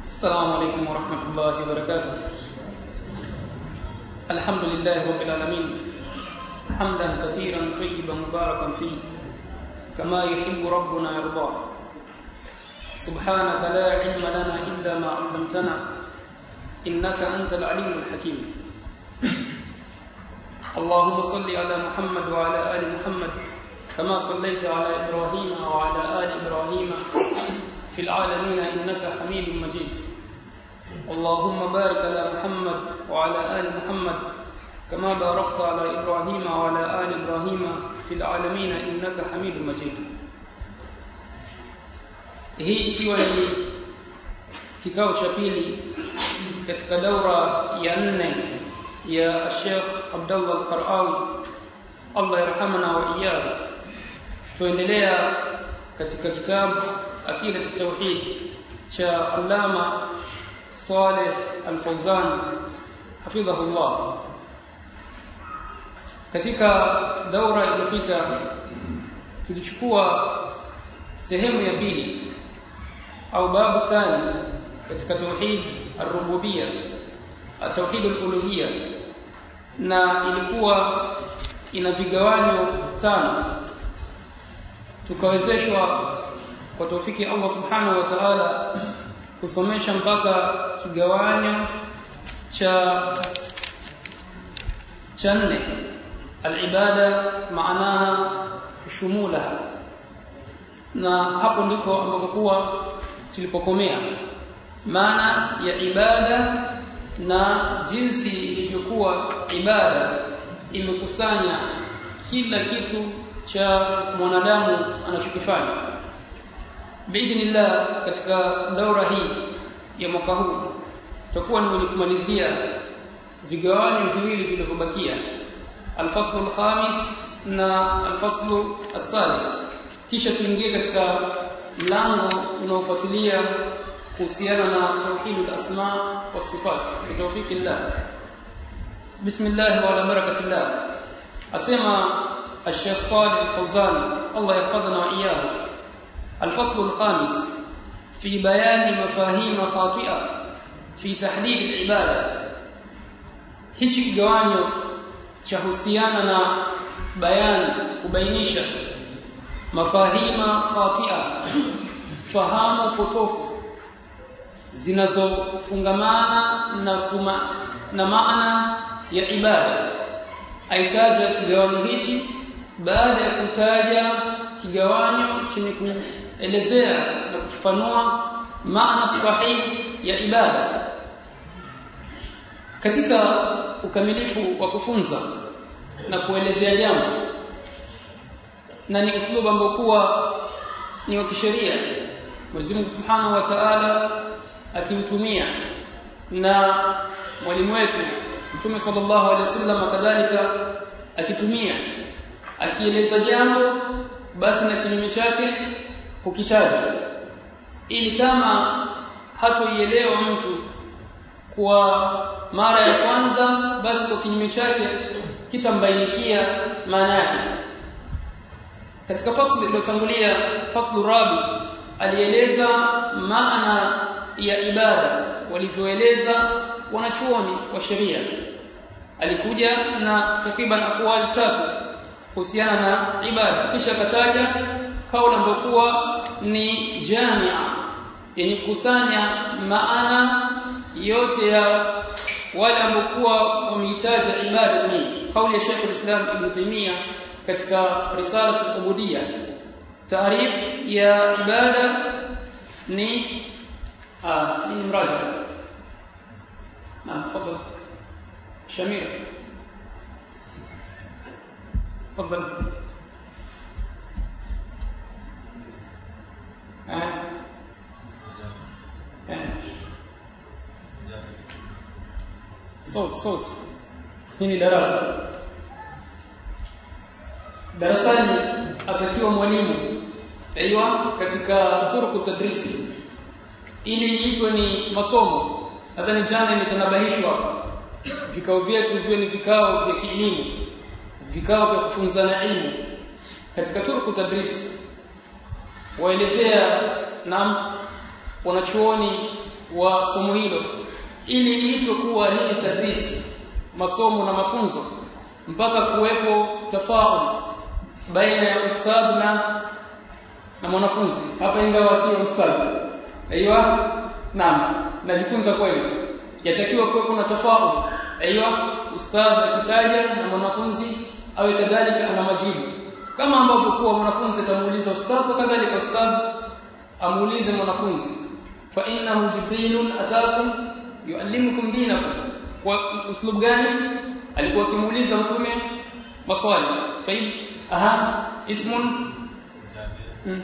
السلام عليكم ورحمة الله وبركاته الحمد لله رب العالمين حمدا كثيرا طيبا مباركا فيه كما يحب ربنا يرضاه سبحانك لا علم لنا إلا ما علمتنا إنك أنت العليم الحكيم اللهم صل على محمد وعلى آل محمد كما صليت على إبراهيم وعلى آل إبراهيم في العالمين إنك حميد مجيد اللهم بارك على محمد وعلى آل محمد كما باركت على إبراهيم وعلى آل إبراهيم في العالمين إنك حميد مجيد hii ikiwa ni kikao cha pili katika daura ya nne ya Sheikh Abdullah Al-Qarawi Allah yarhamana wa iyyahu tuendelea katika kitabu akida tauhid cha Allama Saleh Al-Fawzan hafidhahullah katika daura iliyopita tulichukua sehemu ya pili au babu thani katika tauhid ar-rububiyya tauhid al-uluhiyya na ilikuwa ina vigawanyo tano tukawezeshwa kwa taufiki Allah subhanahu wa ta'ala kusomesha mpaka kigawanyo cha cha nne al-ibada maanaha shumulaha na hapo ndiko ambapo kuwa tulipokomea maana ya ibada na jinsi ilivyokuwa ibada imekusanya kila kitu cha mwanadamu anachokifanya biidhnillah katika daura hii ya mwaka huu tutakuwa ni mwenye kumalizia vigawanyo viwili vilivyobakia alfaslu alkhamis na alfaslu asalis kisha tuingie katika mlango unaofuatilia kuhusiana na tauhid al-asma wa sifat bitawfiki Allah bismillah wa ala barakatillah asema الشيخ صالح الفوزان الله يحفظنا وإياه الفصل الخامس في بيان مفاهيم خاطئة في تحديد العبادة hichi kigawanyo cha husiana na bayani kubainisha mafahima khatia fahamu potofu zinazofungamana na kuma, na maana ya ibada aitaja kigawanyo hichi baada ya kutaja kigawanyo chenye kuelezea na kufafanua maana sahihi ya ibada katika ukamilifu wa kufunza na kuelezea jambo na ni uslubu ambao kuwa ni wa kisheria Mwenyezi Mungu Subhanahu wa Ta'ala akimtumia na mwalimu wetu Mtume sallallahu alaihi wasallam kadhalika akitumia akieleza jambo basi na kinyume chake kukitaja ili kama hatoielewa mtu kwa mara ya kwanza basi kwa kinyume chake kitambainikia maana yake katika fasli iliyotangulia faslu rabi alieleza maana ya ibada walivyoeleza wanachuoni wa sheria alikuja na takriban akwali tatu kuhusiana na ibada kisha akataja kauli ambayo kuwa ni jamia yenye kukusanya maana yote ya wale ambao kuwa wamehitaji ibada ni kauli ya Sheikh al-Islam Ibn Taymiyyah katika risala al-ubudiyya taarif ya ibada ni ah ni mraja na tafadhali Shamira تفضل آه. آه. صوت صوت hii darasa darasani atakiwa mwalimu aiywa katika turuku tadrisi ili iitwe ni masomo nadhani jana imetanabahishwa vikao vyetu viwe ni vikao vya kielimu vikao vya kufunzana ilmu katika turuku tadris waelezea na wanachuoni wa somo hilo ili iitwe kuwa ni tadris masomo na mafunzo mpaka kuwepo tafaul baina ya ustadh na na mwanafunzi hapa ingawa sio ustadh aiywa naam najifunza kweli yatakiwa kuwepo na tafaul aiywa ustadh akitaja na mwanafunzi awe kadhalika ana majibu kama ambavyo kuwa mwanafunzi atamuuliza ustadh kadhalika ustadh amuulize mwanafunzi fa innahu jibrilun atakum yuallimukum dinakum kwa uslub gani alikuwa akimuuliza mtume maswali tayib aha ismun hmm.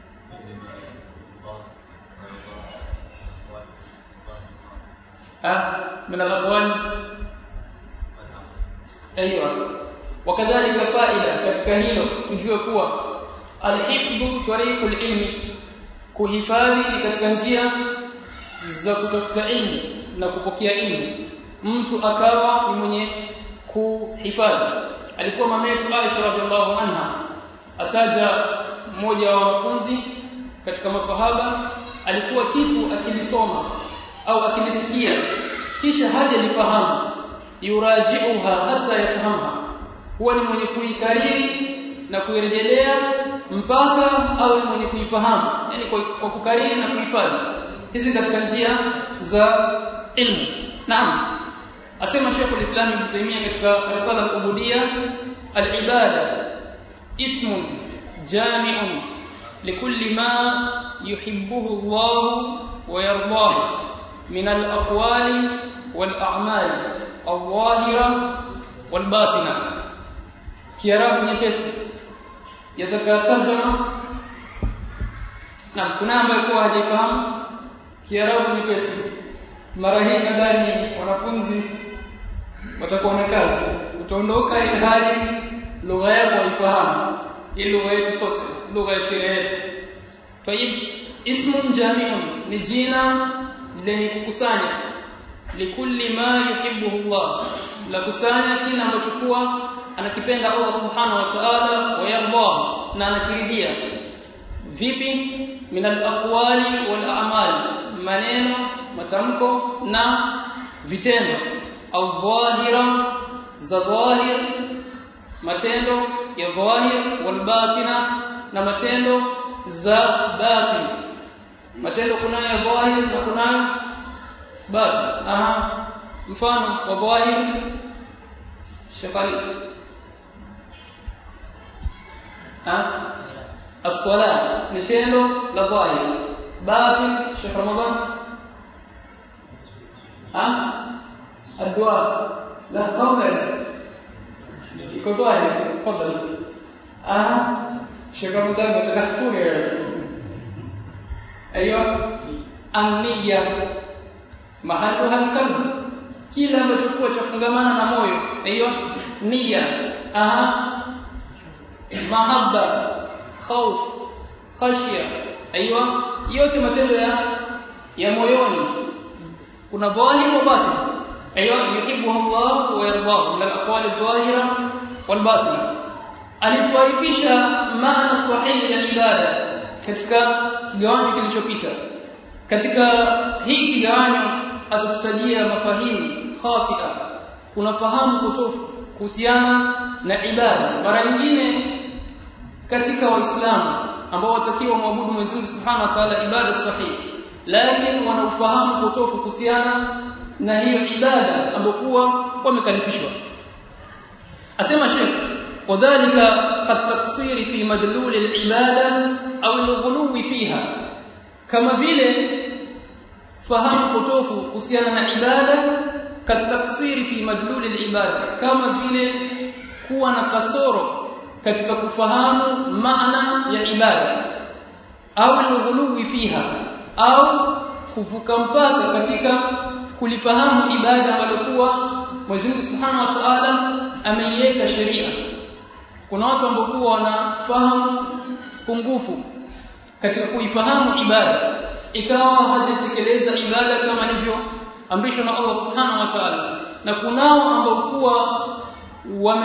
ah min al-aqwal ايوه وكذلك فائده katika hilo tujue kuwa al-hifdhu tariqul ilmi kuhifadhi ni katika njia za kutafuta ilmu na kupokea ilmu mtu akawa ni mwenye kuhifadhi alikuwa mama yetu Aisha radhiallahu anha ataja mmoja wa wanafunzi katika masahaba alikuwa kitu akilisoma au akilisikia kisha hajalifahamu yuraji'uha hata yafahamha huwa ni mwenye kuikariri na kuirejelea mpaka awe mwenye kuifahamu yani kwa, kwa kukariri na kuhifadhi hizi katika njia za ilmu naam asema Sheikh al-Islam Ibn Taymiyyah katika risala al-Ubudiyya al-ibada ismun jami'un likulli ma yuhibbuhu Allah wa yardahu min al-aqwali wal-a'mali al-zahira wal-batina kiarabu nyepesi yataka tarjama na kuna ambaye kwa hajafahamu kiarabu nyepesi mara hii nadhani wanafunzi watakuwa na kazi utaondoka ile hali lugha yako haifahamu hii lugha yetu sote lugha ya sheria yetu tayib ismun jami'un ni jina lenye kukusanya likulli ma yuhibbuhu Allah la kusanya kile ambacho kuwa anakipenda Allah subhanahu wa ta'ala wa yardah na anakiridhia vipi min al-aqwali wal a'mal maneno matamko na vitendo au dhahira za dhahir matendo ya dhahir wal batina na matendo za batin matendo kunayo ya dhahir na kunayo batin aha mfano wa dhahir shakali ah الصلاه نتendo la dhahir batin Sheikh Ramadan ah الدعاء لا قولا iko dhahir tafadhali ah Sheikh Ramadan nataka sifuri ayo ania mahaluha alqalb kila ambacho kuwa chafungamana na moyo ayo nia aha mahabba khauf khashya aiywa yote matendo ya ya moyoni kuna dhahir wa batin aiywa yuhibbu Allah wa yardahu min al-aqwali adh-dhahira wal batin alituarifisha maana sahihi ya ibada katika kigawanyo kilichopita katika hii kigawanyo atatutajia mafahimu khatia unafahamu kutofu kuhusiana na ibada mara nyingine katika waislamu ambao watakiwa muabudu Mwenyezi Mungu Subhanahu wa Ta'ala ibada sahihi lakini wanaufahamu potofu kuhusiana na hiyo ibada ambokuwa wamekalifishwa asema Sheikh wadhālika qad taksiri fi madlul al-ibada au al-ghuluwi fiha kama vile fahamu potofu kuhusiana na ibada kad taksiri fi madlul al-ibada kama vile kuwa na kasoro katika kufahamu maana ya ibada au lughuluwi fiha au kuvuka mpaka katika kulifahamu ibada walikuwa Mwenyezi Mungu Subhanahu wa Ta'ala ameiweka sheria kuna watu ambao wanafahamu pungufu katika kuifahamu ibada ikawa hajatekeleza ibada kama ilivyo amrishwa na Allah Subhanahu wa Ta'ala na kunao ambao kuwa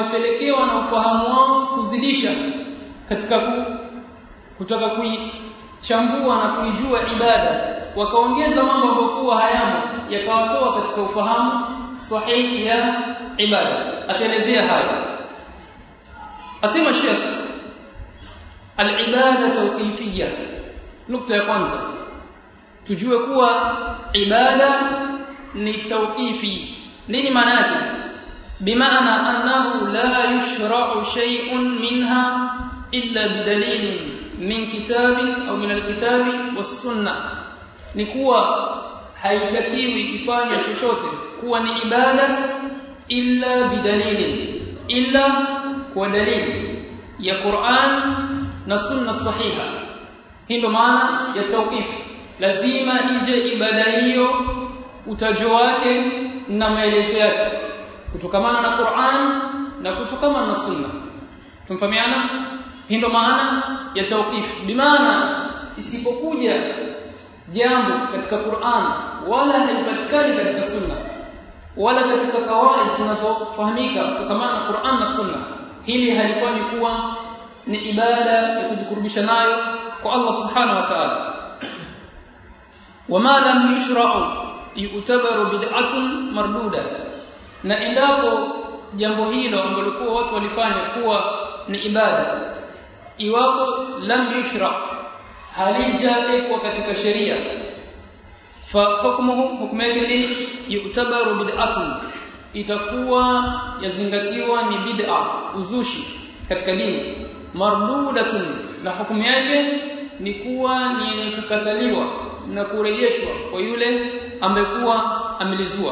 wamepelekewa na ufahamu wao kuzidisha katika ku, kutaka kui, chambua na kuijua ibada wakaongeza mambo ambayo kuwa hayamo yakawatoa katika ufahamu sahihi ya ibada ataelezea hayo asema Sheikh al-ibada tawqifiyya nukta ya kwanza tujue kuwa ibada ni tawqifi nini maana yake bimaana annahu la yushra'u shay'un minha illa bidalilin min kitabi au min alkitabi was-sunnah ni kuwa haitakiwi ifanye chochote kuwa ni ibada illa bidalilin illa kwa dalili ya Qur'an na sunna sahiha hii ndo maana ya tawqif lazima ije ibada hiyo utajo wake na maelezo yake kutokamana na Qur'an na kutokamana na sunna tumfahamiana hii ndo maana ya tawqif bimaana isipokuja jambo katika Qur'an wala haipatikani katika sunna wala katika kawaid zinazofahamika kutokamana na Qur'an na sunna hili halifanyi kuwa ni ibada ya kujikurubisha nayo kwa Allah subhanahu wa ta'ala wama lam yushra'u yu'tabaru bid'atun marduda na endapo jambo hilo ambalo kwa watu walifanya kuwa ni ibada iwapo lam yushra halijawekwa katika sheria fa hukmuhu hukmu yake ni yu'tabaru bid'atun itakuwa yazingatiwa ni bid'a uzushi katika dini mardudatun na hukumu yake ni kuwa ni yenye kukataliwa na kurejeshwa kwa yule ambaye kuwa amelizua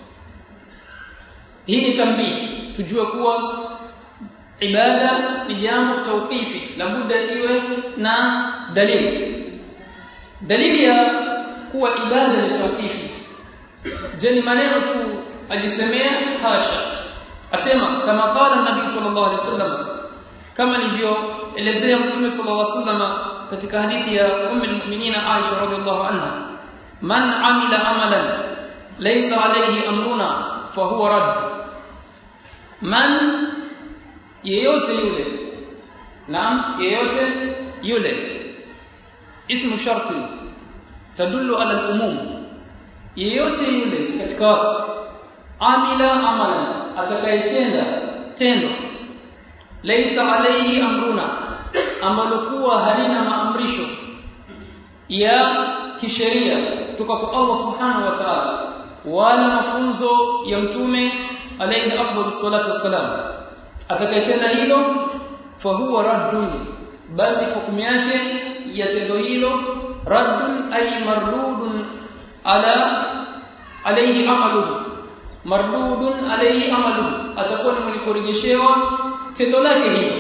hii ni tambii tujue kuwa ibada ni jambo tawqifi labda iwe na dalili dalili ya kuwa ibada ni tawqifi je ni maneno tu ajisemea hasha asema kama qala nabii sallallahu alaihi wasallam kama nilivyoelezea mtume sallallahu alaihi wasallam katika hadithi ya ummu almu'minina Aisha radhiallahu anha man amila amalan laysa alayhi amruna fahuwa radd man yeyote yule naam yeyote yule ismu sharti tadullu ala al-umum yeyote yule katika watu amila amalan atakayetenda tendo laysa alayhi amruna ambalo kuwa halina maamrisho ya kisheria kutoka kwa Allah subhanahu wa ta'ala wala mafunzo ya mtume alayhi afdalu salatu wassalam atakayetenda hilo fahuwa raddun basi hukumu yake ya tendo hilo raddun ay mardudun ala alayhi amaluhu mardudun alayhi amaluhu atakuwa ni mwenye kurejeshewa tendo lake hilo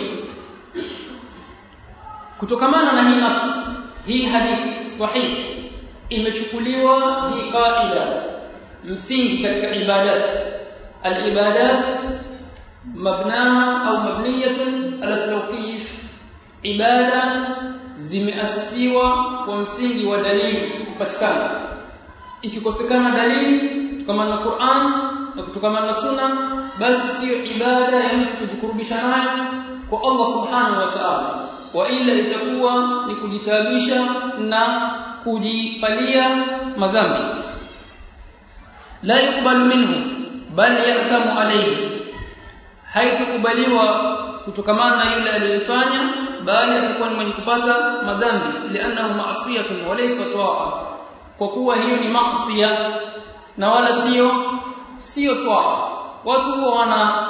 kutokamana na hii nas hii hadithi sahihi imechukuliwa hii qaida msingi katika ibadat al-ibadat mabnaha au mabniyatun ala tawqif ibada zimeasisiwa kwa msingi wa dalili kupatikana ikikosekana dalili kutokana na Qur'an na kutokana na Sunna basi sio ibada ya mtu kujikurubisha nayo kwa Allah subhanahu wa ta'ala wa ila itakuwa ni kujitabisha na kujipalia madhambi la yukbalu minhu bal yathamu alayhi haitakubaliwa kutokamana na yule aliyefanya bali atakuwa ni mwenye kupata madhambi lianahu ma'siyatun wa laysa ta'a kwa kuwa hiyo ni maasiya na wala sio sio ta'a watu huwa wana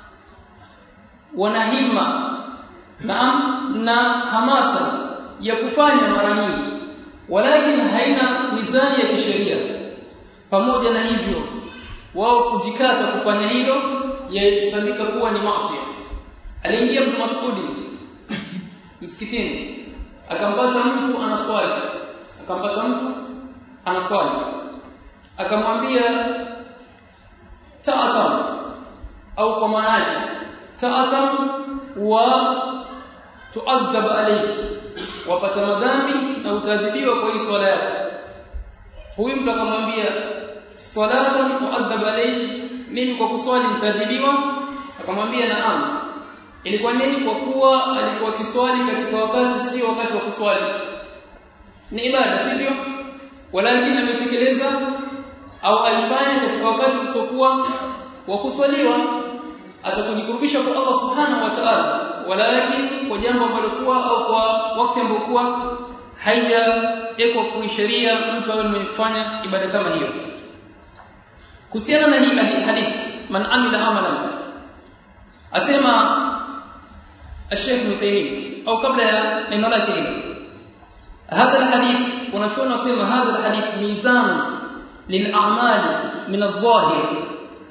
wana himma na na hamasa ya kufanya mara nyingi walakin haina mizani ya kisheria pamoja na hivyo wao kujikata kufanya hilo yahesabika kuwa ni maasi aliingia Ibn Mas'udi msikitini akampata mtu anaswali akampata mtu anaswali akamwambia ta'atam au kwa maana yake ta'atam wa tuadhab alayhi wapata madhambi na utaadhibiwa kwa hii swala yako huyu mtu akamwambia salatan tuadhab alayhi mimi kwa kuswali nitaadhibiwa akamwambia naam ilikuwa nini kwa kuwa alikuwa kiswali katika wakati sio wakati wa kuswali ni ibada sivyo walakini ametekeleza au alifanya katika wakati usiokuwa wa kuswaliwa atakujikurubisha kwa Allah subhanahu wa ta'ala walakini kwa jambo ambalo kuwa au kwa wakati ambao kuwa haijawekwa kuisheria mtu awe mwenye kufanya ibada kama hiyo kuhusiana na hii hadithi man amila amalan asema الشيخ ابن تيميه او قبل neno lake hili هذا الحديث ونشون نسمى هذا الحديث ميزان للاعمال من الظاهر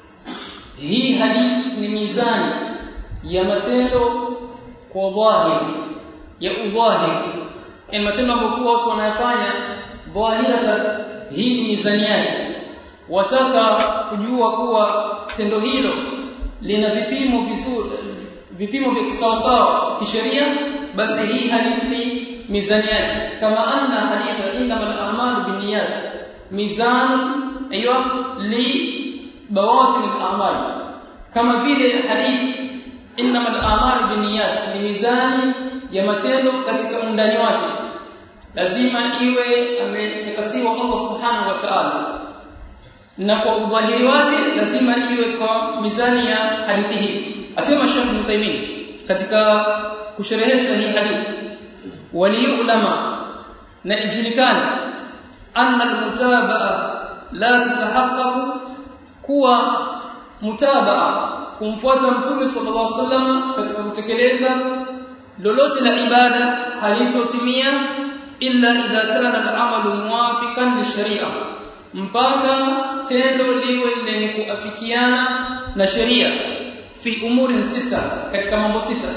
hii hadith ni mizani ya matendo kwa dhahiri ya udhahiri yani matendo ambayo watu wanayafanya dhahirata hii ni mizani yake wataka kujua kuwa tendo hilo lina vipimo vizuri vipimo vya kisawasawa kisheria basi hii hadithi ni mizani yake kama anna haditha innamal a'malu binniyat mizan aywa li bawatin al-a'mal kama vile hadithi innamal a'malu binniyat ni mizani ya matendo katika undani wake lazima iwe ametakasiwa Allah subhanahu wa ta'ala na kwa udhahiri wake lazima iwe kwa mizani ya hadithi hii asema Sheikh Mutaimin katika kusherehesha hii hadithi waliyulama na ijulikane anna almutabaa la tatahaqqaqu kuwa mutabaa kumfuata mtume sallallahu alaihi wasallam katika kutekeleza lolote la ibada halitotimia illa idha kana al-amalu muwafiqan lisharia mpaka tendo liwe lenye kuafikiana na sheria fi umuri sita katika mambo sita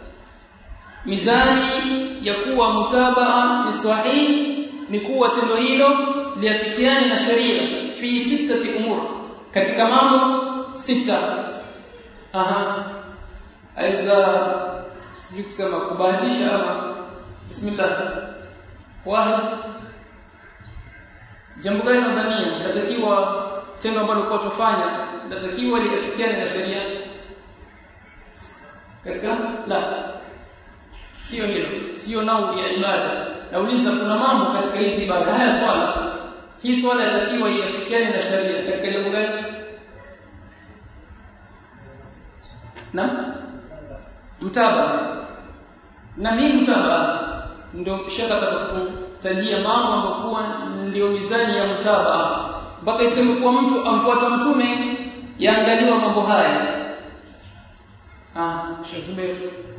mizani ya kuwa mutabaa ni sahihi ni kuwa tendo hilo liafikiane na sheria fi sitati umur katika mambo sita aha aiza sijui kusema kubahatisha ama bismillah wahid jambo gani nadhania natakiwa tendo ambalo kwa tufanya natakiwa liafikiane na sheria katika la sio hilo sio nau ya ibada nauliza kuna mambo katika hizi ibada haya swala hii swala yatakiwa iafikiane na sheria katika jambo gani na mtaba na hii mtaba ndio shaka atakutajia mambo ambayo kuwa ndio mizani ya mtaba mpaka iseme kuwa mtu amfuata mtume yaangaliwa mambo haya ah shazubir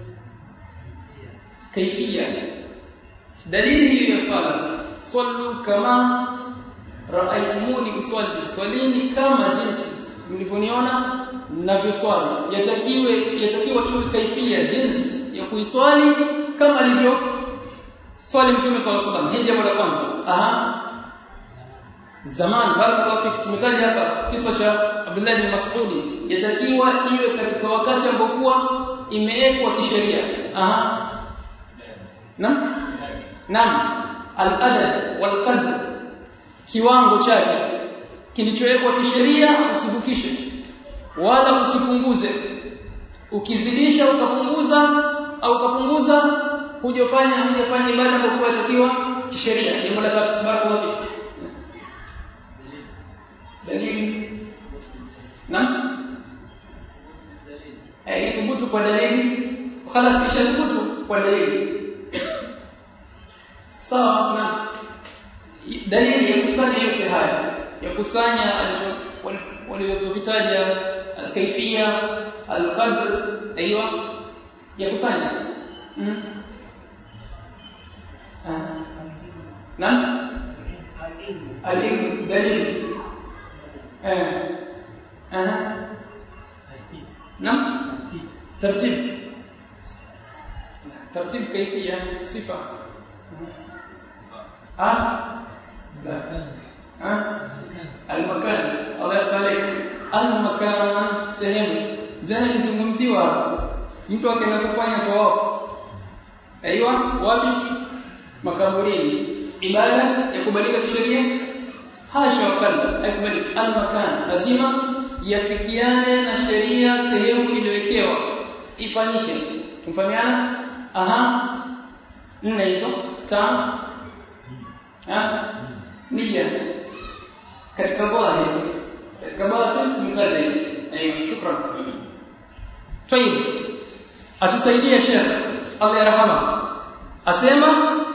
kaifia dalili hiyo ya swala sallu kama raaitumuni usalli swalini kama jinsi mlivyoniona ninavyoswali yatakiwe yatakiwa iwe kaifia jinsi ya kuiswali kama alivyo swali mtume swalla sallam hili jambo la kwanza aha zaman barakallahu fik tumetaja hapa kisa cha Abdullah bin Mas'ud yatakiwa iwe katika wakati ambokuwa imewekwa kisheria aha nam nam al-adab wal qadr kiwango chake kilichowekwa kisheria usivukishe wala usipunguze ukizidisha ukapunguza au ukapunguza hujafanya hujafanya ibada ambayo inatakiwa kisheria jambo la tatu barakallahu fik dalili na eh ithubutu kwa dalili خلاص ishathubutu kwa dalili sawa na dalili ya kusanya yote haya ya kusanya alicho walivyovitaja alkaifia alqadr aiywa ya kusanya na العلم دليل آه. آه. نعم ترتيب ترتيب كيفية صفة آه. لا آه. المكان الله يفتح عليك المكان sehemu jana nizungumziwa mtu akaenda kufanya tawafu aiywa wapi makaburini ibada ya kubalika kisheria hasha wakalla haikubaliki almakan lazima yafikiane na sheria sehemu iliyowekewa ifanyike tumfahamiana aha nne hizo tano ha nia katika dhahir katika batin mukaddim ayo shukran طيب atusaidie Sheikh Allah yarhama asema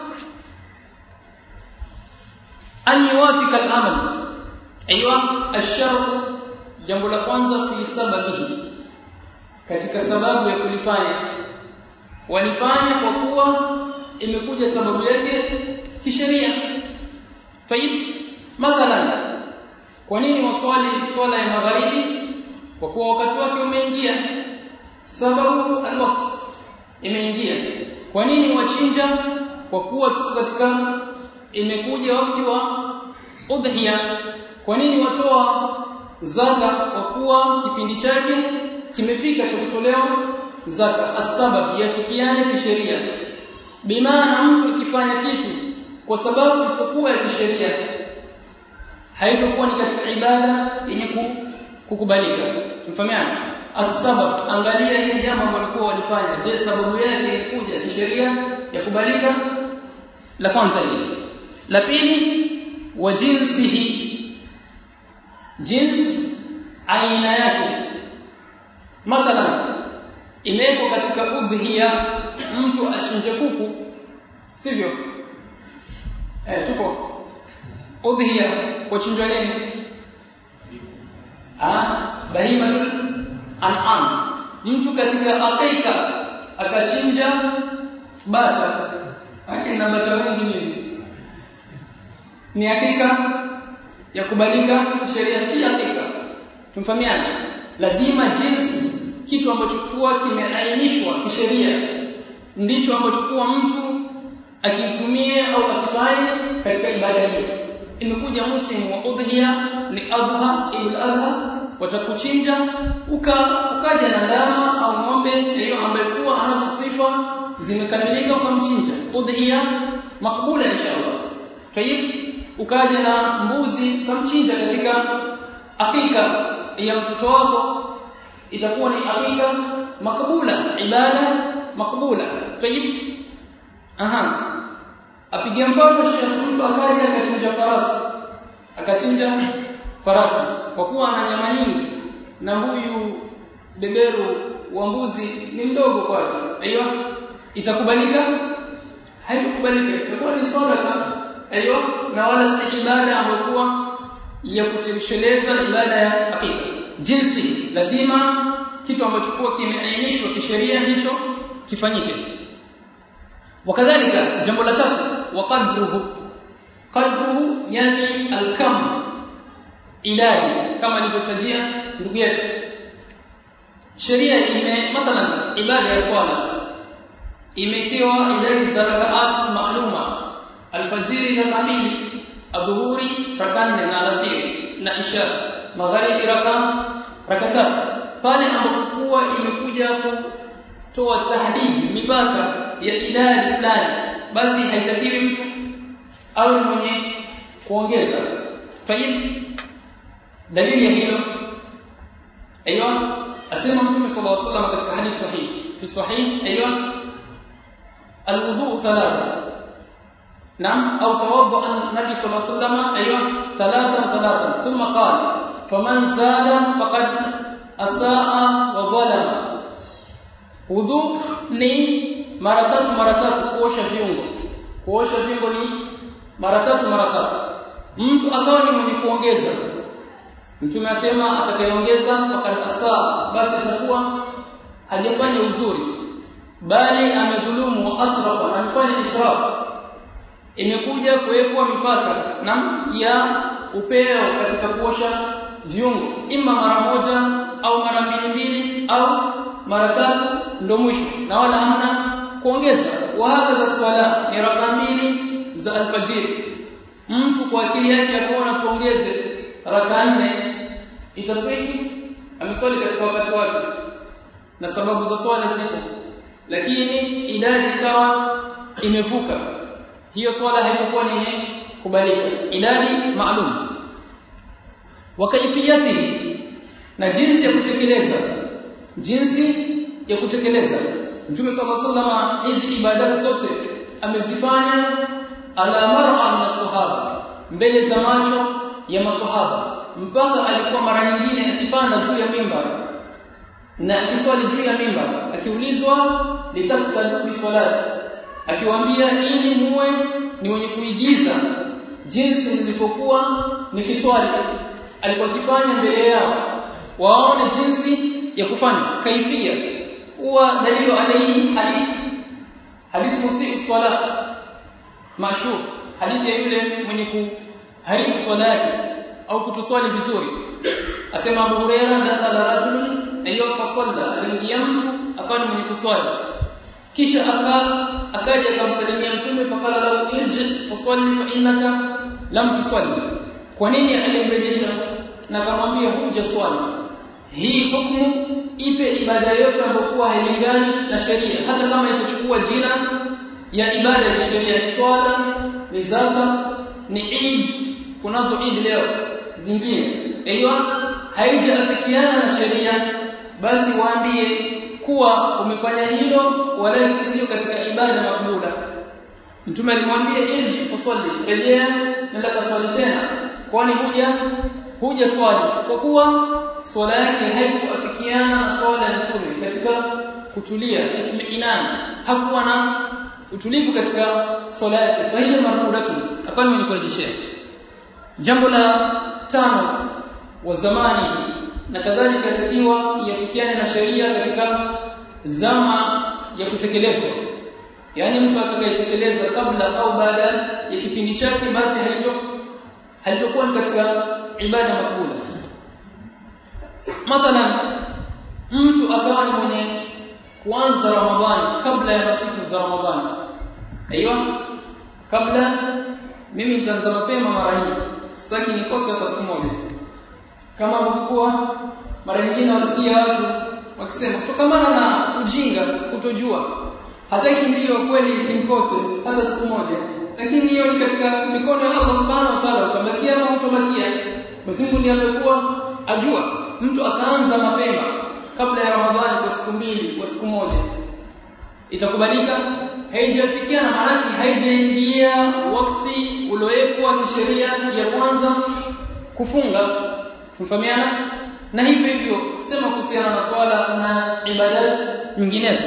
an yuwafika al-amal aiywa ash-shar jambo la kwanza fi sababihi katika sababu ya kulifanya walifanya kwa kuwa imekuja sababu yake kisheria طيب mathalan kwa nini waswali swala ya magharibi kwa kuwa wakati wake umeingia sababu alwaqt imeingia kwa nini wachinja kwa kuwa tuko katika imekuja wakati wa udhiya kwa nini watoa zaka kwa kuwa kipindi chake kimefika cha kutolewa zaka asbab yafikiane kisheria bimaana mtu akifanya kitu kwa sababu isipokuwa ya kisheria haitakuwa ni katika ibada yenye kukubalika tumfahamiana asbab angalia hili jambo ambalo walikuwa walifanya je sababu yake ilikuja kisheria ya kubalika la kwanza hili la pili wa jinsihi jins aina yake mathalan imewekwa katika udhiya mtu achinje kuku sivyo eh tuko udhiya kwa chinjwa nini ah bahimatul an'am mtu katika akika akachinja bata akina bata wengi nini ni hakika ya kubalika sheria si hakika tumfahamiana lazima jinsi kitu ambacho kuwa kimeainishwa kisheria ndicho ambacho kuwa mtu akitumie au akifanye katika ibada hiyo imekuja musimu wa udhiya ni adha ibn adha watakuchinja uka ukaja na ndama au ng'ombe hiyo ambaye kuwa anazo sifa zimekamilika ukamchinja udhiya makbula inshallah tayib ukaja na mbuzi ukamchinja katika akika ya mtoto wako itakuwa ni akika makbula ibada makbula tayib aha apiga mfano Sheikh mtu akaja akachinja farasi akachinja farasi kwa kuwa ana nyama nyingi na huyu beberu wa mbuzi ni mdogo kwake aiyo itakubalika haitakubalika itakuwa ni sadaka aiyo na wala si ibada ambayo ya kutosheleza ibada ya hakika jinsi lazima kitu ambacho kwa kimeainishwa kisheria ndicho kifanyike wakadhalika jambo la tatu waqadruhu qadruhu yani alkam idadi kama alivyotajia ndugu yetu sheria ime mathalan ibada ya swala imekiwa idadi za rakaat maaluma alfajiri raka mbili adhuhuri raka nne na alasiri na isha magharibi raka raka tatu pale ambapo kuwa imekuja kutoa tahdidi mipaka ya idadi fulani basi haitakiwi mtu awe mwenye kuongeza tayib dalili ya hilo aiywa asema mtume sallallahu alaihi wasallam katika hadithi sahihi fi sahih aiywa alwudu thalatha نعم أو توضأ النبي صلى الله عليه وسلم أيوة ثلاثا ثلاثا ثم قال فمن زاد فقد أساء وظلم وضوء ni mara tatu mara tatu kuosha viungo kuosha viungo ni mara tatu mara tatu mtu akawa ni mwenye kuongeza mtume asema atakayeongeza faqad asaa basi atakuwa hajafanya uzuri bali amedhulumu wa asrafa amefanya israfu imekuja kuwekwa mipaka na ya upeo katika kuosha viungo ima mara moja au mara mbili mbili au mara tatu ndo mwisho na wala hamna kuongeza wa hadha swala ni raka mbili za alfajiri mtu kwa akili yake akaona tuongeze raka nne itaswihi ameswali katika wakati wake na sababu za swala zipo lakini idadi ikawa imevuka hiyo swala haitakuwa ni kubalika idadi maalum wa kaifiyati na jinsi ya kutekeleza jinsi ya kutekeleza Mtume صلى الله عليه hizi ibadati zote amezifanya ala mar'a min sahaba mbele za macho ya maswahaba mpaka alikuwa mara nyingine akipanda juu ya mimbar na akiswali juu ya mimbar akiulizwa litaktalu bi salati akiwaambia ili muwe ni wenye kuigiza jinsi nilipokuwa nikiswali alikuwa akifanya mbele yao waone jinsi ya kufanya kaifia huwa dalilu alayhi hadithi hadithi musii swala mashhur hadithi ya yule mwenye kuharibu swala yake au kutoswali vizuri asema Abu Huraira dakhala rajulun ayyuha fasalla aliingia mtu akawa ni mwenye kuswali kisha aka akaja akamsalimia mtume fakala lahu irji fasalli fa innaka lam tusalli kwa nini alimrejesha na akamwambia huja swali hii hukumu ipe ibada yote ambayo hailingani na sheria hata kama itachukua jina ya ibada ya sheria ni swala ni zaka ni Eid kunazo Eid leo zingine aiyo haijaafikiana na sheria basi waambie kuwa umefanya hilo wala sio katika ibada makbula mtume alimwambia irji fasalli rejea nenda kaswali tena kwani huja huja swali kwa kuwa swala yake haikuafikiana na swala ya mtume katika kutulia itmiinan hakuwa na utulivu katika swala yake fa hiya marudatu hapana mwenye kurejeshea jambo la tano wa zamani na kadhalika takiwa iafikiane na sheria katika zama ya kutekelezwa yani mtu atakayetekeleza kabla au baada ya kipindi chake basi halito halitokuwa ni katika ibada makbula mathalan mtu akawa ni mwenye kuanza ramadhani kabla ya masiku za ramadhani aiyo kabla mimi nitaanza mapema mara hii sitaki nikose hata siku moja kama mkuu mara nyingine wasikia watu wakisema kutokamana na ujinga kutojua hataki ndiyo kweli simkose hata siku moja lakini hiyo ni katika mikono ya Allah subhanahu wa ta'ala utabakia ama utabakia Mwenyezi ndiye amekuwa ajua mtu akaanza mapema kabla ya Ramadhani kwa siku mbili kwa siku moja itakubalika haijafikia na maana haijaingia wakati uliowekwa kisheria ya kwanza kufunga tumfahamiana na hivyo hivyo sema kuhusiana na swala na ibadat nyinginezo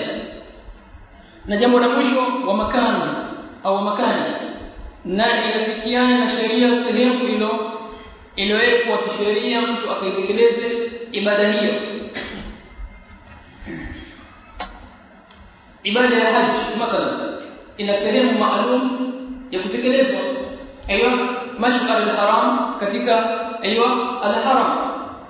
na jambo la mwisho wa makani au makani na inafikiana na sheria sehemu ilo iliyowekwa kisheria mtu akaitekeleze ibada hiyo ibada ya haji mathalan ina sehemu maalum ya kutekelezwa aiyo mashar al-haram katika aiyo al-haram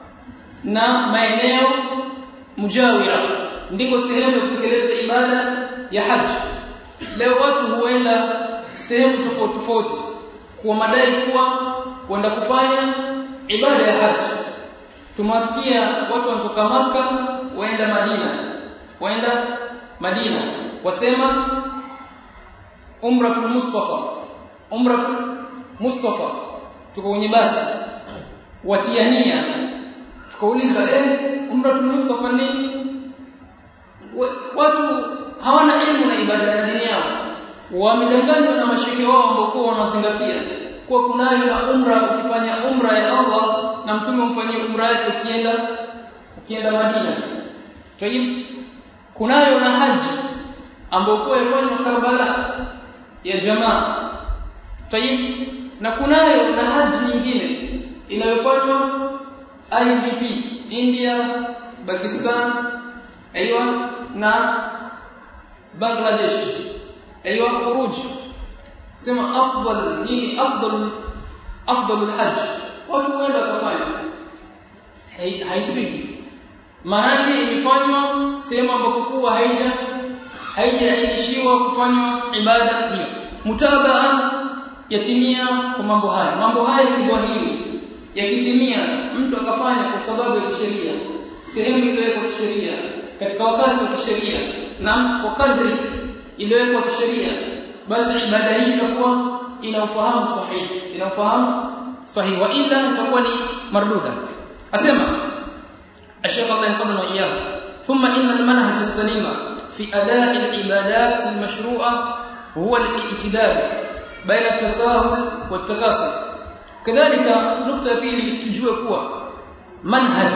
na maeneo mujawira ndiko sehemu ya kutekeleza ibada ya haji leo watu huenda sehemu tofauti tofauti kwa madai kuwa kwenda kufanya ibada ya haji tumwasikia watu wanatoka maka waenda Madina waenda Madina wasema umratul mustafa umratul mustafa tuko kwenye basi watiania tukauliza eh umratul mustafa nini watu hawana elimu na ibada ya dini yao wamedanganywa na mashekhe wao ambao wanazingatia kuwa kunayo na umra ukifanya umra ya Allah na mtume umfanyie umra yake ukienda ukienda Madina tayib kunayo na haji ambayo kwa yafanywa Karbala ya jamaa tayib na kunayo na haji nyingine inayofanywa IDP India Pakistan aiywa na Bangladesh aiywa khuruj sema afdal nini afdal afdal alhajj watu wenda kufanya haisiki maana imefanywa sehemu ambapo kuwa haija haijaanishiwa kufanywa ibada hiyo mutabaa yatimia kwa mambo haya mambo haya kidhahiri yakitimia mtu akafanya kwa sababu ya kisheria sehemu iliyowekwa kisheria katika wakati wa kisheria na kwa kadri iliyowekwa kisheria basi ibada hii itakuwa ina ufahamu sahihi ina ufahamu sahihi wa ila itakuwa ni marduda asema الشيخ الله يحفظنا وإياه ثم إن المنهج السليم في أداء العبادات المشروعة هو الاعتدال baina at-tasahul wat-takasur kadhalika nukta ya pili tujue kuwa manhaj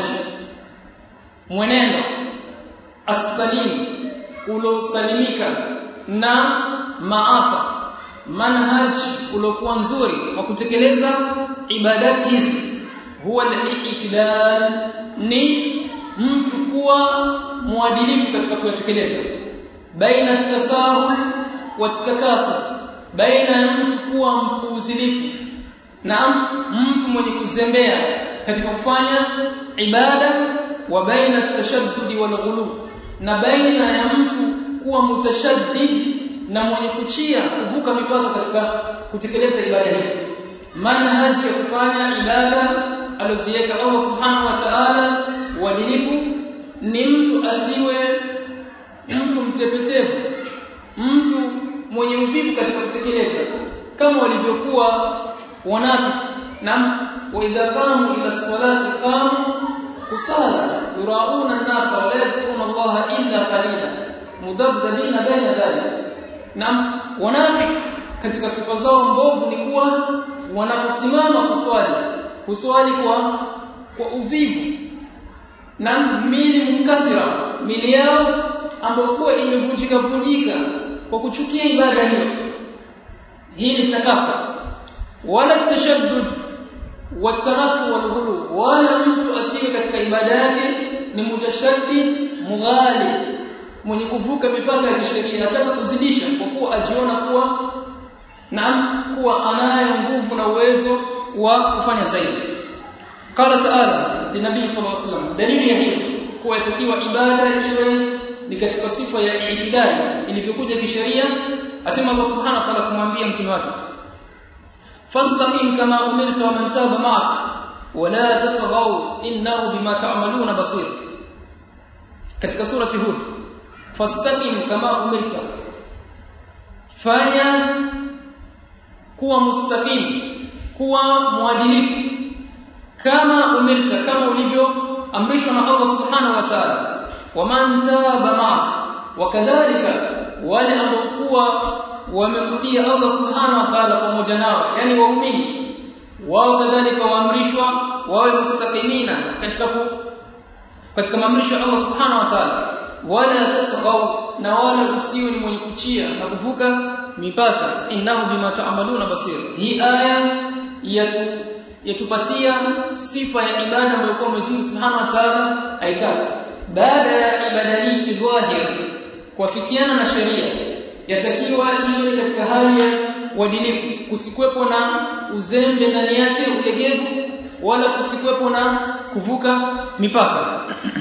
mwenendo as-salim ulosalimika na maafa manhaj ulokuwa nzuri wa kutekeleza ibadati hizi huwa al-i'tidal ni mtu kuwa muadilifu katika kuyatekeleza baina at-tasahul wat-takasur baina ya mtu kuwa mpuuzilifu na mtu mwenye kuzembea katika kufanya ibada wa baina at-tashaddud wal-ghulu na baina ya mtu kuwa mutashaddid na mwenye kuchia kuvuka mipaka katika kutekeleza ibada hizi manhaji ya kufanya ibada alizoziweka Allah subhanahu wa ta'ala uadilifu ni mtu asiwe mtu mtepetevu mtu mwenye uvivu katika kutekeleza kama walivyokuwa wanafiki na wa idha qamu ila salati qamu kusala yurauna an-nasa wa la yadhkuruna Allah illa qalila mudabdalina baina dhalika na wanafiki katika sifa zao mbovu ni kuwa wanaposimama kuswali kuswali kwa kwa uvivu na mili mkasira mili yao ambayo kuwa imevunjika vunjika kwa kuchukia ibada hiyo hii ni takasa wala tashaddud watanatu walghulu wala mtu asiye katika ibada yake ni mutashaddid mughali mwenye kuvuka mipaka ya kisheria anataka kuzidisha kwa kuwa ajiona kuwa na kuwa anayo nguvu na uwezo wa kufanya zaidi qala ta'ala linabii sallallahu alaihi wasallam dalili ya hilo kuwa yatakiwa ibada iwe ni katika sifa ya itidali ilivyokuja kisheria asema Allah subhanahu wa ta'ala kumwambia mtume wake fastaqim kama umirta wa man taba ma'ak wala tatghaw innahu bima ta'maluna basir katika surati hud fastaqim kama umirta fanya kuwa mustaqim kuwa mwadilifu kama umirta kama ulivyoamrishwa na Allah subhanahu wa ta'ala waman taba ma'ak wakadhalika wale ambao wamemrudia Allah subhanahu wa ta'ala pamoja nao yani waumini wao kadhalika waamrishwa wawe mustaqimina katika katika maamrisho ya Allah subhanahu wa ta'ala wala tatghaw na wala usiwe ni mwenye kuchia na kuvuka mipaka innahu bima ta'maluna basir hii aya yatu yatupatia sifa ya ibada ambayo kwa Mwenyezi Mungu Subhanahu wa Ta'ala aitaka baada ya ibada hii kidhahir kuafikiana na sheria yatakiwa iwe katika hali ya uadilifu kusikwepo na uzembe ndani yake ulegevu wala kusikwepo na kuvuka mipaka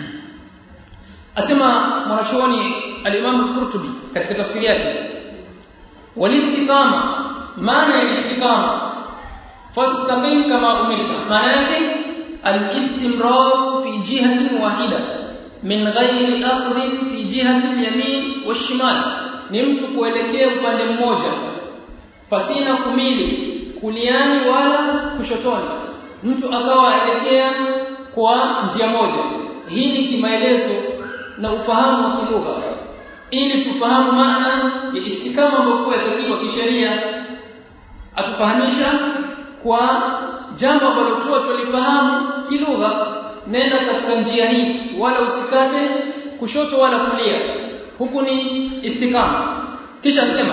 asema mwanachuoni al-Imam al-Qurtubi katika tafsiri yake walistiqama maana ya istiqama fastaqim kama umirta maana yake al-istimrar fi jihatin wahida min ghairi akhdhin fi jihati al-yamin wash-shimal ni mtu kuelekea upande mmoja pasina kumili kuliani wala kushotoni mtu akawa aelekea kwa njia moja hii ni kimaelezo na ufahamu wa kilugha ili tufahamu maana ya istikama ambayo yatakiwa kisheria atufahamisha kwa jambo ambalo kwa tulifahamu kilugha nenda katika njia hii wala usikate kushoto wala kulia huku ni istikama kisha sema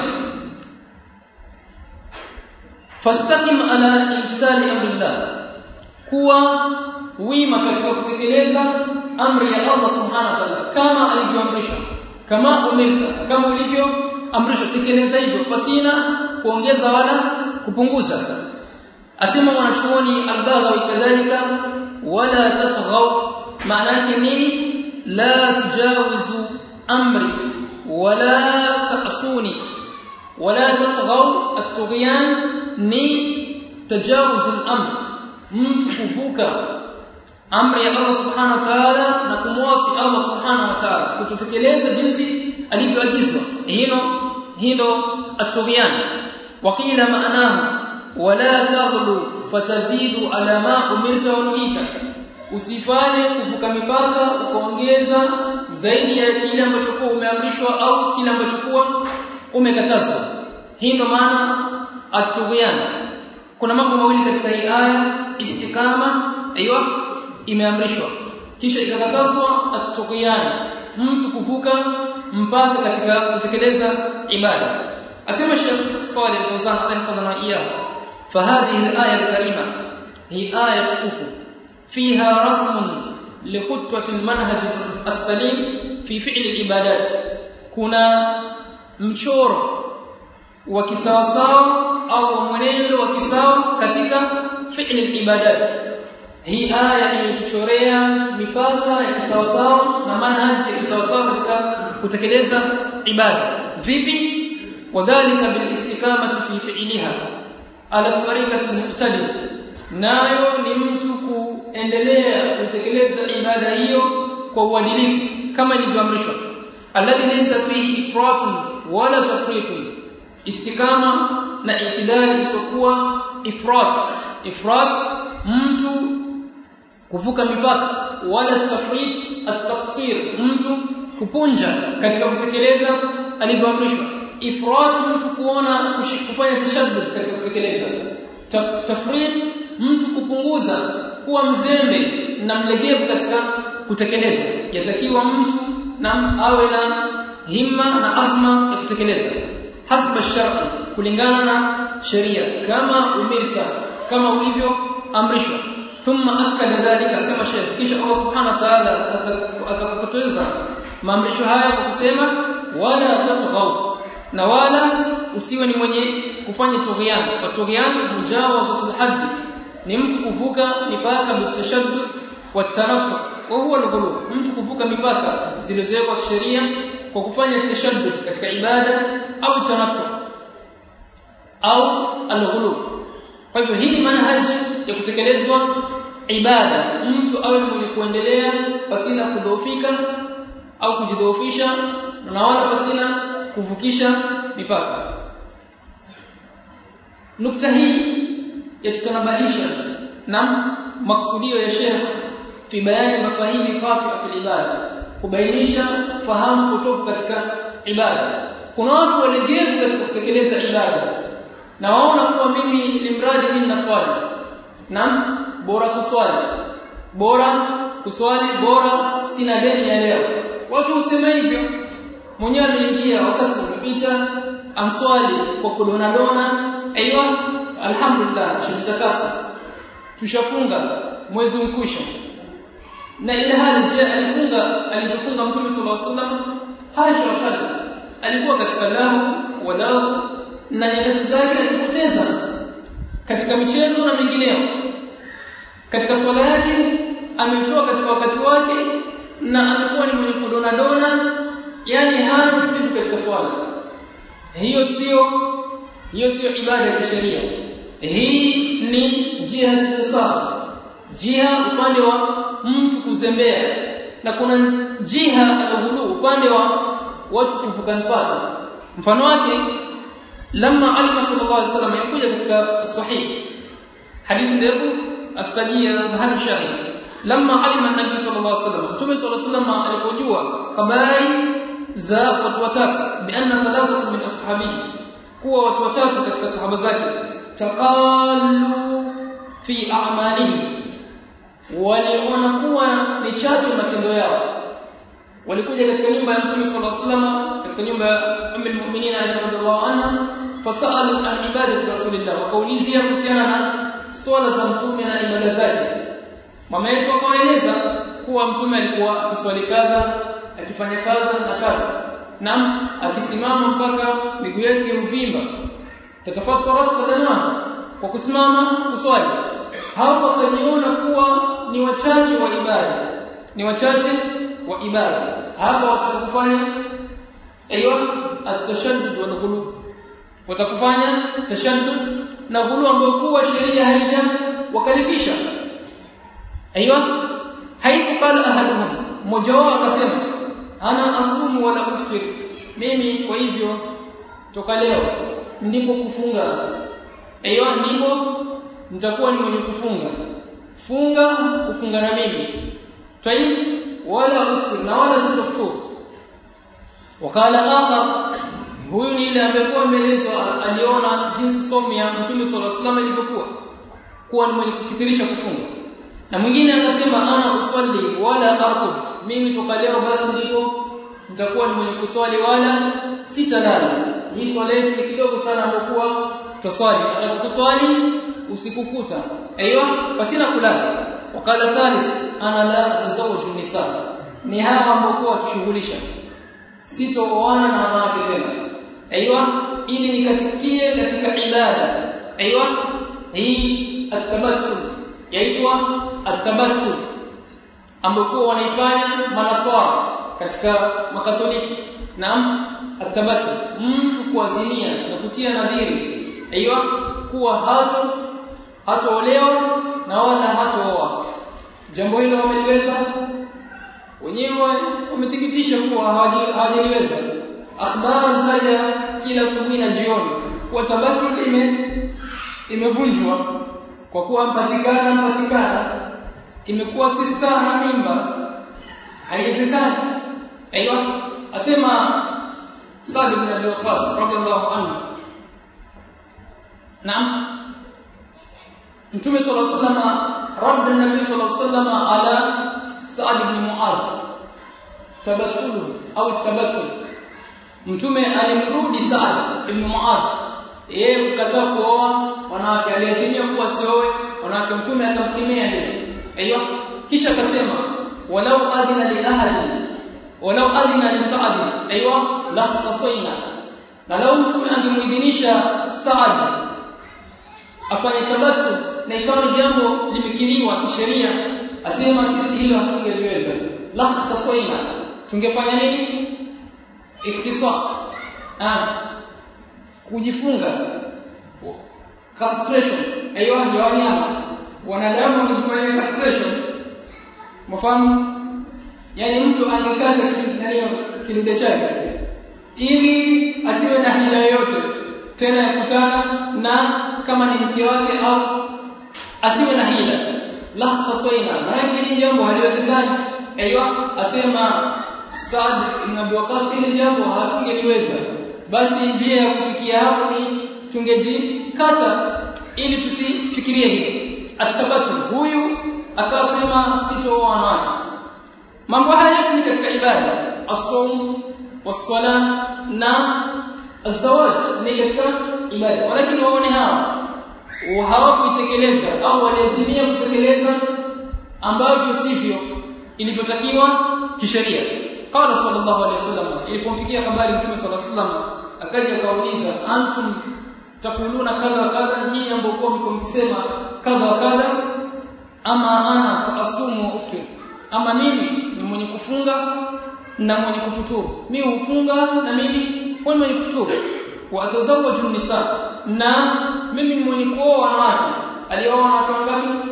fastaqim ala imtithali amrillah kuwa wima katika kutekeleza amri ya Allah subhanahu wa ta'ala kama alivyoamrisha kama umirta kama ulivyoamrishwa tekeleza hivyo pasina kuongeza wala kupunguza asema mwanachuoni al-Baghawi kadhalika wala tatghaw maana yake nini la tujawizu amri wala ta'suni wala tatghaw at-tughyan ni tajawuz al-amr mtu kuvuka amri ya Allah subhanahu wa ta'ala na kumwasi Allah subhanahu wa ta'ala kutotekeleza jinsi alivyoagizwa hilo hilo at-tughyan waqila maanahu wala taghlu fatazidu ala ma umirta wa nuhita usifanye kuvuka mipaka ukaongeza zaidi ya kile ambacho kwa umeamrishwa au kile ambacho kwa umekatazwa hii ndo maana at-tughyan kuna mambo mawili katika hii aya istikama aiywa imeamrishwa kisha ikakatazwa at-tughyan mtu kuvuka mpaka katika kutekeleza ibada asema Sheikh Saleh Al-Fawzan rahimahullah iyah فهذه الآية الكريمة هي آية كفو فيها رسم لخطوة المنهج السليم في فعل العبادات كنا mchoro wa kisawasawa au mwenendo wa kisawa katika fi'li ibadat hii aya imetuchorea mipaka ya kisawasawa na manhaji ya kisawasawa katika kutekeleza ibada vipi wadhālika bil istiqamati fi fi'liha ala tariqati muqtadi nayo ni mtu kuendelea kutekeleza ibada hiyo kwa uadilifu kama ilivyoamrishwa alladhi laysa fihi ifratun wala tafritun istikama na itidali isokuwa ifrat ifrat mtu kuvuka mipaka wala tafrit at-taqsir mtu kupunja katika kutekeleza alivyoamrishwa ifrat mtu kuona kufanya tashaddud katika kutekeleza tafrit mtu kupunguza kuwa mzembe na mlegevu katika kutekeleza yatakiwa mtu na awe na himma na azma ya kutekeleza hasba shar'i kulingana na sheria kama umirta kama ulivyoamrishwa thumma akada dhalika sema sheikh kisha Allah subhanahu wa ta'ala akakupoteza maamrisho haya kwa kusema wala tatghaw na wala usiwe ni mwenye kufanya tughyan kwa tughyan mujawazatul hadd ni mtu kuvuka mipaka bitashaddud wa tanattu wa huwa al mtu kuvuka mipaka zilizowekwa kisheria kwa kufanya tashaddud katika ibada au tanattu au al kwa hivyo hii ni manhaji ya kutekelezwa ibada mtu awe mwenye kuendelea pasina kudhoofika au kujidhoofisha na wala pasina kuvukisha mipaka nukta hii yatutanabahisha na maksudio ya Sheikh fi bayani mafahimi khati'a fil ibada kubainisha fahamu potofu katika ibada kuna watu walegevu katika kutekeleza ibada na waona kuwa mimi ni mradi mimi na swali na bora kuswali bora kuswali bora sina deni ya leo watu husema hivyo mwenyewe ameingia wakati umepita amswali kwa kudona dona aiywa alhamdulillah tushatakasa tushafunga mwezi mkusha na ile hali je alifunga alipofunga mtume sallallahu alaihi wasallam hasha wakati alikuwa katika lahu walau na nyakati zake alipoteza katika michezo na mengineyo katika swala yake ametoa katika wakati wake na amekuwa ni mwenye kudona dona yani hana utulivu katika swala hiyo sio hiyo sio ibada ya kisheria hii ni jihad tasawuf jiha upande wa mtu kuzembea na kuna jiha al upande wa watu kuvuka mpaka mfano wake lamma alima sallallahu alaihi wasallam yakuja katika sahih hadithi ndefu atutajia mahali shahid lamma alima nabii sallallahu alaihi wasallam mtume sallallahu alaihi wasallam alipojua habari za watu watatu bi anna thalathatu min ashabihi kuwa watu watatu katika sahaba zake taqallu fi a'malihim waliona kuwa ni chache matendo yao walikuja katika nyumba ya Mtume sallallahu alaihi wasallam katika nyumba ya Ummul Mu'minin Aisha radhiallahu anha fasalu an ibadati rasulillah wakaulizia kuhusiana na swala za mtume na ibada zake mama yetu akawaeleza kuwa mtume alikuwa akiswali kadha akifanya kadha na kadha na akisimama mpaka miguu yake uvimba tatafattarat qadamaha kwa kusimama kuswali hapo wakajiona kuwa ni wachache wa ibada ni wachache wa ibada hapa watakufanya aiywa at-tashaddud wal ghulu watakufanya tashaddud na ghulu ambayo kuwa sheria haija wakalifisha aiywa haifu qala ahaduhum mmoja wao akasema ana asumu wala uftir mimi kwa hivyo toka leo ndipo kufunga aiywa ndipo nitakuwa ni mwenye kufunga funga kufunga na mimi tayib wala uftir na wala sitaftur wakala akhar huyu ni ile ambaye kwa ameelezwa aliona jinsi somo ya Mtume صلى الله عليه ilivyokuwa kuwa ni mwenye kukithirisha kufunga na mwingine akasema ana usalli wala arqud mimi toka leo basi ndipo nitakuwa ni mwenye kuswali wala sitalala hii swala yetu ni kidogo sana ambokuwa tuswali atakaposwali usiku kuta aiyo pasina kulala wakala thalith ana la tazawuju nisa ni hawa ambokuwa tushughulisha sitooana na wanawake tena aiyo ili nikatikie katika ibada aiyo hii atabattu yaitwa atabattu ambokuwa wanaifanya manaswara katika makatoliki naam atabatu mtu kuazimia na kutia nadhiri aiyo kuwa hato hatoolewa na wala hatooa jambo hilo wameliweza wenyewe wamethibitisha kuwa hawajaliweza akhbar zaja kila asubuhi na jioni kwa tabatu ime imevunjwa kwa kuwa mpatikana mpatikana imekuwa sister na mimba haiwezekani aiyo asema Sa'd ibn Abi Waqqas radiyallahu anhu Naam Mtume صلى الله عليه وسلم رد النبي صلى الله عليه وسلم على سعد بن معاذ تبتل au tabattul Mtume alimrudi Sa'd ibn Mu'adh yeye kukataa kuoa wanawake aliazimia kuwa sioe wanawake Mtume akamkemea hilo aiyo kisha akasema walau adina li ahli walau adina li Sa'd aiyo la khatasaina na lau Mtume angemuidhinisha Sa'd afanye tabatu na ikawa ni jambo limekiriwa kisheria asema sisi hilo hatungeliweza la khatasaina tungefanya nini ikhtisar ah kujifunga castration aiyo ya wanyama wanadamu wanafanya castration mfano yani mtu angekata kitu nani kidude chake ili asiwe na hila yoyote tena yakutana na kama ni mke wake au asiwe na hila la taswaina maana hili jambo haliwezekani aiyo asema Saad ibn Abi Waqqas hili jambo hatungeliweza basi njia ya kufikia hapo ni tungejikata ili tusifikirie hilo atabatu huyu akasema sitooa wanawake mambo haya yote ni katika ibada as-sawm was-sala na az-zawaj ni katika ibada lakini waone hawa hawakuitekeleza au walazimia kutekeleza ambavyo sivyo ilivyotakiwa kisheria qala sallallahu alayhi wasallam ilipomfikia habari mtume sallallahu alayhi wasallam akaja akauliza antum takuluna kadha kadha nyinyi ambao mko mkisema kadha kadha ama ana faasumu wa uftir ama mimi ni mwenye kufunga na mwenye kufuturu mimi hufunga na mimi ni mwenye kufuturu wa atazawaju nisa na mimi ni mwenye kuoa wanawake alioa wanawake wangapi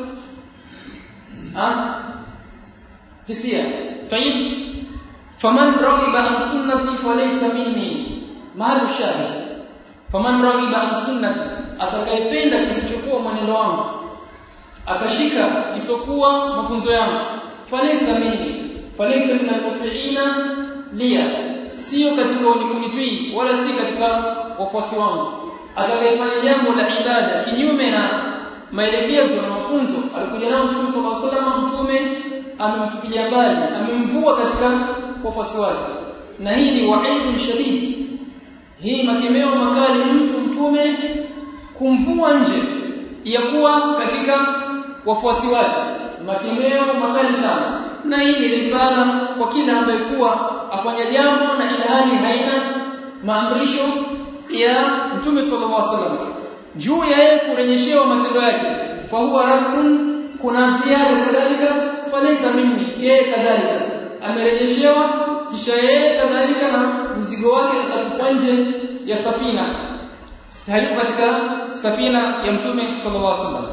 ah tisia tayib faman raghiba an sunnati falaysa minni mahalu shahid faman raghiba an sunnati atakayependa kisichokuwa mwenendo wangu akashika isokuwa mafunzo yangu falaysa minni falaysa min almutiina liya sio katika wenye kunitii wala si katika wafuasi wangu atakayefanya jambo la ibada kinyume na maelekezo na mafunzo alikuja nao Mtume صلى الله عليه وسلم mtume amemtupilia mbali amemvua katika wafuasi wake na hii ni waidun shadid hii makemeo makali mtu mtume kumvua nje ya kuwa katika wafuasi wake makemeo makali sana na hii ni risala kwa kila ambaye kuwa afanya jambo na ilhali haina maamrisho ya mtume sallallahu alaihi wasallam juu ya yeye kurejeshewa matendo yake fa huwa rabbun kuna ziada kadhalika falaysa minni yeye kadhalika amerejeshewa kisha yeye kadhalika na mzigo wake akatupwa nje ya safina hayuko katika safina ya mtume sallallahu alaihi wasallam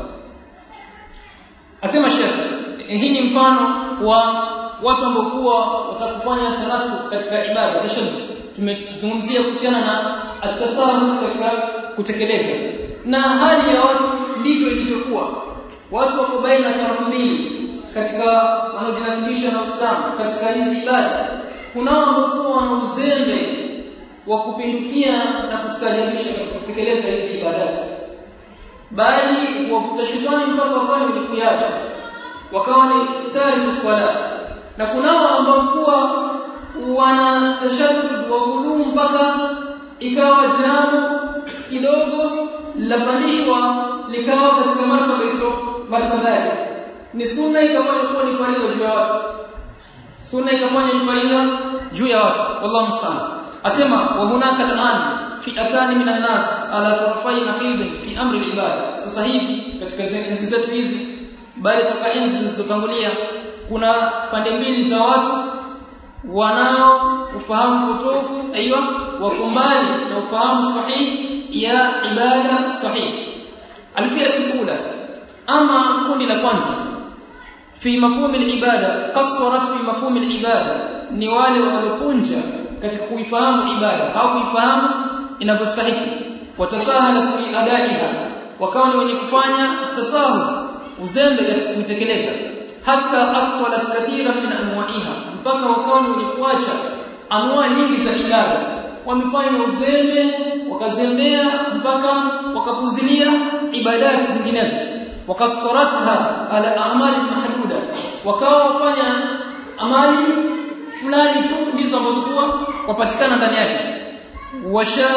asema Sheikh hii ni mfano wa watu ambao kuwa watakufanya tanatu katika ibada tashaddud tumezungumzia kuhusiana na atasahu katika kutekeleza na hali ya watu ndivyo ilivyokuwa watu wako baina tarafu mbili katika wanaojinasibisha na Uislamu katika hizi ibada kunao ambao wana uzembe wa kupindukia na kustaajabisha katika kutekeleza hizi ibadati bali wavuta shetani mpaka wakawa ni kuiacha wakawa ni tariku swala na kunao ambao kuwa wana tashaddud wa ghuluu mpaka ikawa jambo kidogo lapandishwa likawa katika martaba hizo martaba yake ni sunna ikafanya kuwa ni faridha juu ya watu sunna ikafanya ni faridha juu ya watu wallahu musta'an asema wa hunaka al'an fi'atani minan nas ala tarafai naqib fi amri al-ibada sasa hivi katika enzi zetu hizi bali toka enzi zilizotangulia kuna pande mbili za watu wanao ufahamu potofu aiywa wakumbali na ufahamu sahihi ya ibada sahihi alfiyatu kula ama kundi la kwanza fi mafhum al-ibada qassarat fi mafhum al-ibada ni wale waliokunja katika kuifahamu ibada hawakuifahamu inavyostahili watasahalat fi adaiha wakawa ni wenye kufanya tasahul uzembe katika kuitekeleza hata atwalat kathira min anwa'iha mpaka wakawa ni wenye kuacha anwa nyingi za ibada wamefanya uzembe wakazembea mpaka wakapuzilia ibadati zinginezo wakassaratha ala a'mali mahduda wakawa wafanya amali fulani tu ndizo ambazo kuwa wapatikana ndani yake washa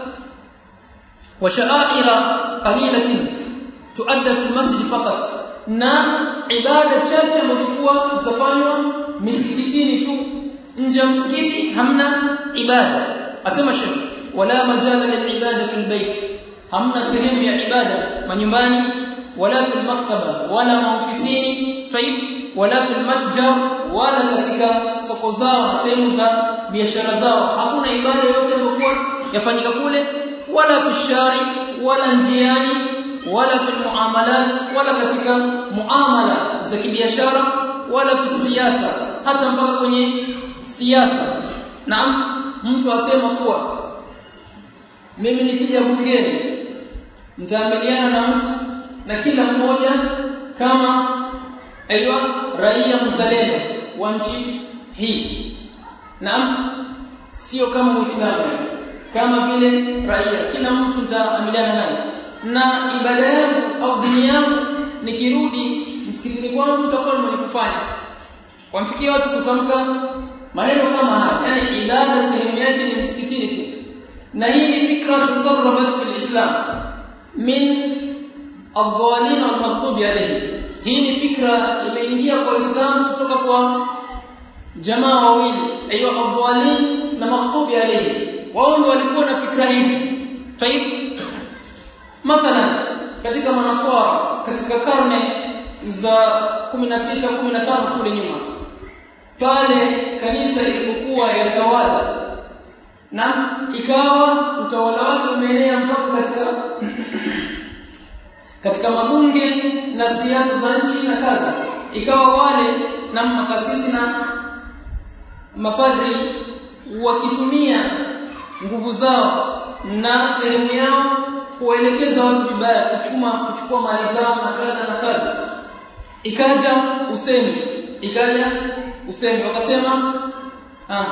washa'ira qalilatin tuadda fi masjid faqat na ibada chache ambazo kuwa zafanywa misikitini tu nje ya msikiti hamna ibada asema shekh wala majala lilibada fi albayt hamna sehemu ya ibada manyumbani wala fi maktaba wala maofisini tayib wala fi matjar wala katika soko zao sehemu za biashara zao hakuna ibada yote iliyokuwa yafanyika kule wala fi shari wala njiani wala fi muamalat wala katika muamala za kibiashara wala fi siasa hata mpaka kwenye siasa naam mtu asema kuwa mimi nikija bungeni nitaamiliana na mtu na kila mmoja kama aiywa raia mzalendo wa nchi hii naam sio kama muislamu kama vile raia kila mtu nitaamiliana naye na ibada yangu au dini yangu nikirudi msikitini kwangu nitakuwa mwenye kufanya wamfikia watu kutamka maneno kama haya yani ibada sehemu yake ni msikitini tu na hii ni fikra tasarrabat fil islam min adh-dhalin wal-maghdubi alayhi hii ni fikra imeingia kwa Uislamu kutoka kwa jamaa wawili aiywa adh-dhalin na maghdubi alayhi wao ndio walikuwa na fikra hizi tayib mathalan katika manaswara katika karne za 16 15 kule nyuma pale kanisa ilipokuwa yatawala na ikawa utawala wake umeenea mpaka katika katika mabunge na siasa za nchi na kadha ikawa wale na makasisi na mapadri wakitumia nguvu zao na sehemu yao kuelekeza watu vibaya kuchuma kuchukua mali zao na kadha na kadha ikaja usemi ikaja usemi wakasema ah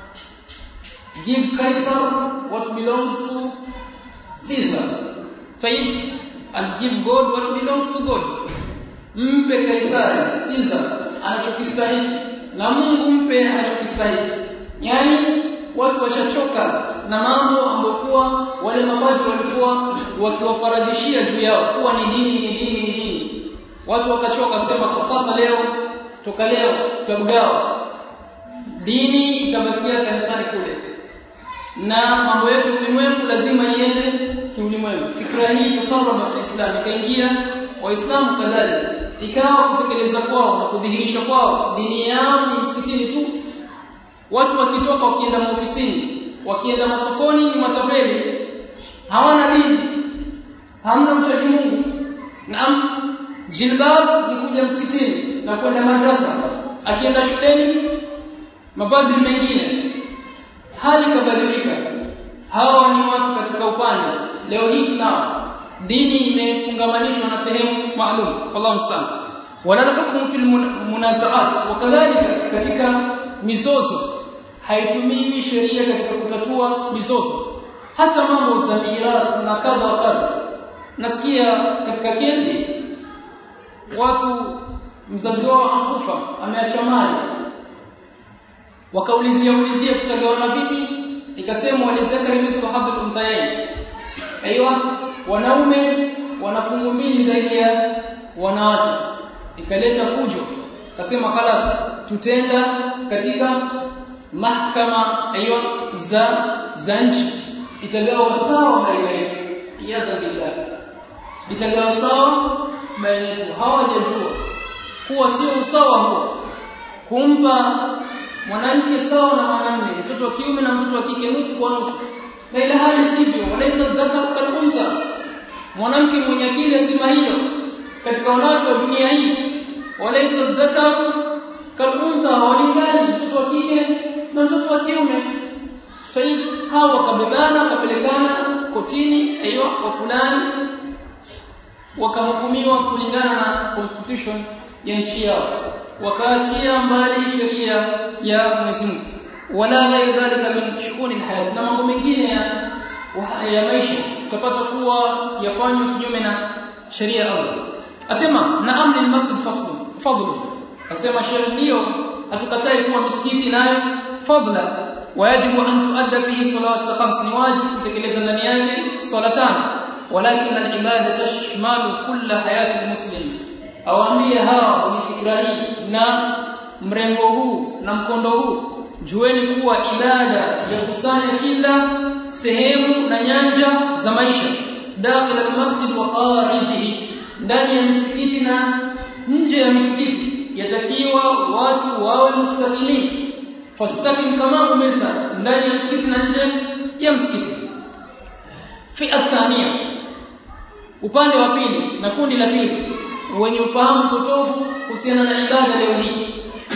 give Caesar what belongs to Caesar Taib and give God what belongs to God mpe Kaisari Caesar anachokistahili na Mungu mpe anachokistahili yani watu washachoka na mambo ambokuwa wale mabadi walikuwa wakiwafaradishia juu yao kuwa ni dini ni dini ni dini watu wakachoka sema kwa sasa leo toka leo tutagawa dini itabakia kanisani kule na mambo yetu ulimwengu lazima iende kiulimwengu fikra hii tasarraba kwa Islam ikaingia waislamu kadhalika ikawa kutekeleza kwao na kudhihirisha kwao dini yao ni msikitini tu watu wakitoka wakienda maofisini wakienda masokoni ni matapeli hawana dini hamna mchaji Mungu naam jilbab ni kuja msikitini na kwenda madrasa akienda shuleni mavazi mengine hali kabadilika hawa ni watu katika upande leo hii tunao dini imefungamanishwa na sehemu maalum wallahu musta'an wala hukumu fil munazaat wakadhalika katika mizozo haitumiwi sheria katika kutatua mizozo hata mambo za mirathi na kadha wa kadha nasikia katika kesi watu mzazi wao akufa ameacha mali wakaulizia ulizia tutagawana vipi ikasema walidhakari mithlu habl unthayain aiywa wanaume wana fungu mbili zaidi ya wanawake ikaleta fujo kasema khalas tutenda katika mahkama aiywa za za nchi itagawa sawa baina yetu yadha billah itagawa sawa baina yetu hawajajua kuwa sio usawa huo kumpa mwanamke sawa na mwanamume mtoto wa kiume na mtoto wa kike nusu kwa nusu na ila hali sivyo walaysa dhakar kal untha mwanamke mwenye akili asema hilo katika wanawake wa dunia hii walaysa dhakar kal untha hawalingani mtoto wa kike na mtoto wa kiume fahimu hawa wakabebana wakapelekana kotini aiyo kwa fulani wakahukumiwa kulingana na constitution ya nchi yao wakaachia mbali sheria ya Mwenyezi Mungu wala ghairi dhalika min shughuli alhayat na mambo mengine ya ya maisha utapata kuwa yafanywa kinyume na sheria ya Allah asema na amri almasjid fasl fadlu asema sheria hiyo hatukatai kuwa misikiti nayo fadla wajibu an tuadda fihi salawat al-khams ni wajibu kutekeleza ndani yake swala tano walakin al-ibada tashmalu kull hayati al-muslim awaambie hawa wenye fikra hii na mrengo huu na mkondo huu jueni kuwa ibada ya kusanya kila sehemu na nyanja za maisha dakhil almasjid wa kharijihi ndani ya msikiti na nje ya msikiti yatakiwa watu wawe mustaqimin fastaqim kama umirta ndani ya msikiti na nje ya msikiti fi athania upande wa pili na kundi la pili wenye ufahamu potofu kuhusiana na ibada leo hii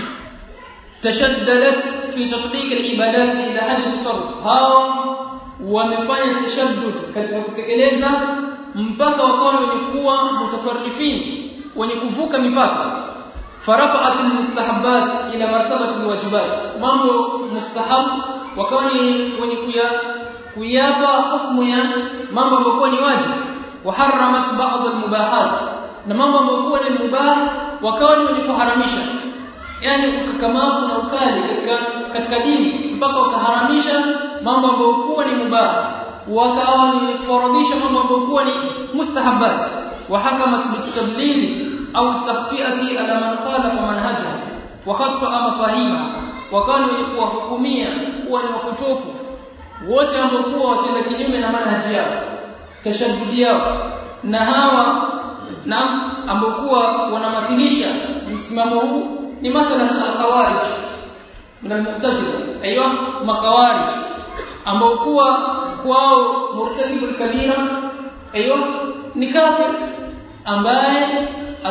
tashaddadat fi tatbiq alibadat ila hadi tatarruf hawa wamefanya tashaddud katika kutekeleza mpaka wakawa wenye kuwa mutatarrifin wenye kuvuka mipaka farafa'at almustahabbat ila martabati alwajibat mambo mustahab wakawa ni wenye kuya kuyapa hukumu ya mambo ambayo ni wajibu وحرمت بعض المباحات na mambo ambayo ni mubah wakawa ni wenye kuharamisha yani ukakamavu na ukali katika katika dini mpaka wakaharamisha mambo ambayo kuwa ni mubah wakawa ni kufaradhisha mambo ambayo ni mustahabat wa hakamat bitadlil au takhtiati ala man khalafa manhaja wa khata mafahima wakawa ni wenye kuwahukumia kuwa ni wapotofu wote ambao watenda kinyume na manhaji yao tashaddudi yao na hawa na ambao wanamathilisha msimamo huu ni mathalan al-khawarij min al-mu'tazila aiywa makhawarij ambao kuwa kwao murtakibul kabira aiywa ni kafir ambaye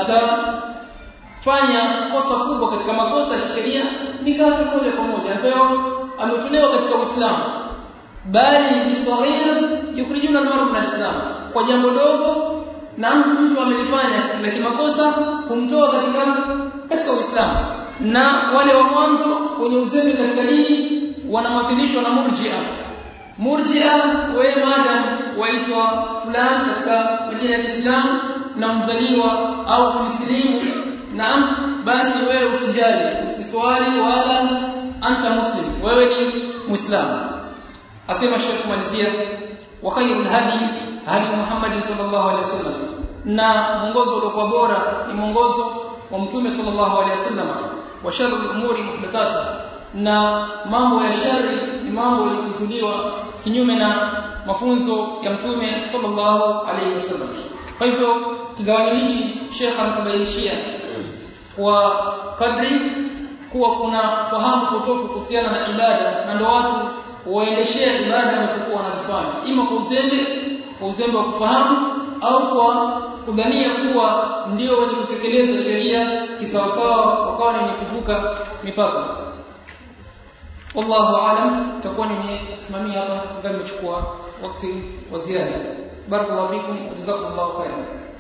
atafanya kosa kubwa katika makosa ya sheria ni kafir moja kwa moja ambayo ametolewa katika Uislamu bali bisaghir yukhrijuna al-mar'a min al-islam kwa jambo dogo na mtu amelifanya la kimakosa kumtoa katika katika Uislamu na wale wa mwanzo wenye uzembe katika dini wanamathilishwa na murji'a murji'a wewe madam waitwa fulani katika majina ya Kiislamu na mzaliwa au mslimu naam basi wewe usijali usiswali wala anta muslim wewe ni muislamu asema Sheikh Malizia wa khairul hadi hadi Muhammad sallallahu alaihi wasallam na mwongozo uliokuwa bora ni mwongozo wa mtume sallallahu alaihi wasallam wa sharrul umuri muhdathatuha na mambo ya shari ni mambo yalikusudiwa kinyume na mafunzo ya mtume sallallahu alaihi wasallam kwa hivyo kigawanyo hichi Sheikh ametubainishia kwa kadri kuwa kuna fahamu potofu kuhusiana na ibada na ndio watu waendeshea ibada wanazokuwa wanazifanya ima kwa uzembe kwa uzembe wa kufahamu au kwa kudhania kuwa ndio wenye kutekeleza sheria kisawasawa wakawa wenye kuvuka mipaka wallahu aalam takuwa nimesimamia hapa ndio nimechukua wakati wa ziada barakallahu fikum jazakumullahu khairan